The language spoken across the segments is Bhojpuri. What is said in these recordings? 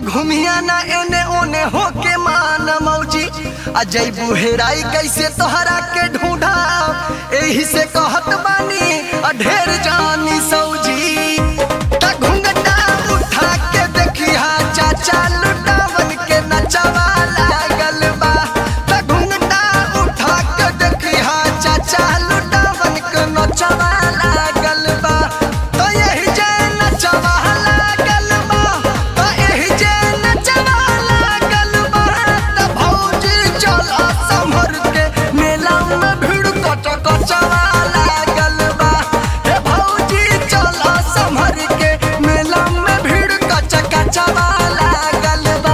घुमिया ना एने ओने होके मान मौजी आ जैबू हेराई कैसे तोहरा के ढूंढा एही से कहत बानी आ ढेर जानी सौजी त घुंघटा उठा के देखिया चाचा लुटावन के नचवा लागल बा त घुंघटा उठा के देखिया चाचा लुटावन के नचवा लागल बा त यही जे नचवा लागल बा त यही जे नचवा लागल बा त भौजी चल संभर के मेला में भीड़ कच कचवा लागल बा हे भौजी चल संभर के मेला में भीड़ कच कचवा लागल बा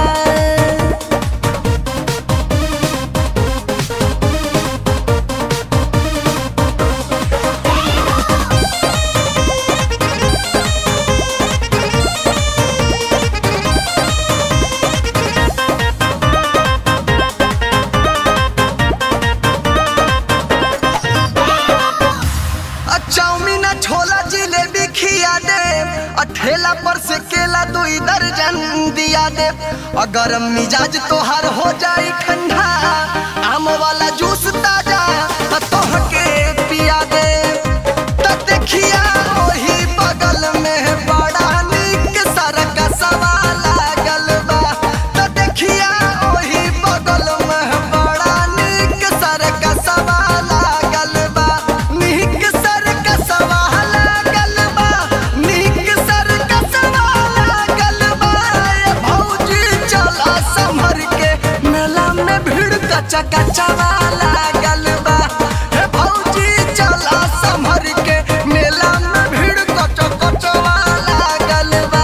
आ चाउमीन आ छोला जिलेबी खिया दे आ ठेला पर से केला दुई दर्जन दिया दे आ गरम मिजाज तोहार हो जाई ठंडा आम वाला जूस ताजा आ तोहके पिया दे त देखिया ओही बगल में बड़ा नीक सरक सवाल लागल बा त देखिया ओही बगल में बड़ा नीक सरक सवाल लागल बा नीक सरक सवाल लागल बा नीक सरक सवाल लागल बा ए भौजी चला संभर के मेला में भीड़ कचा कचवा लागल बा हे भौजी चला संभर के मेला में भीड़ कचा कचवा लागल बा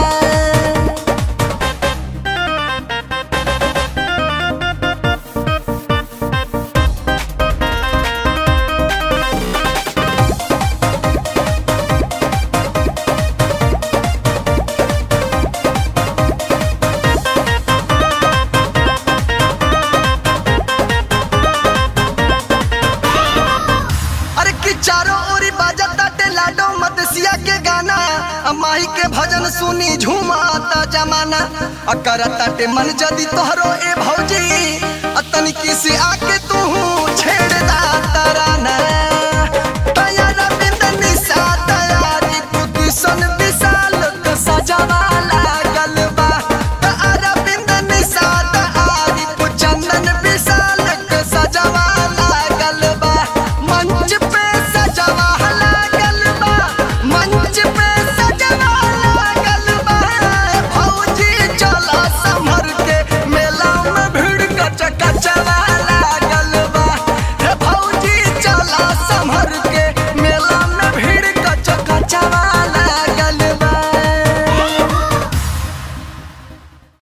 अरे कि चारों ओरी बाजत ताटे लाडो मदसिया के गाना आ माही के भजन सुनी झूमाता जमाना आ करत ताटे मन जदी तोहरो ए भौजी आ तनिकी से आके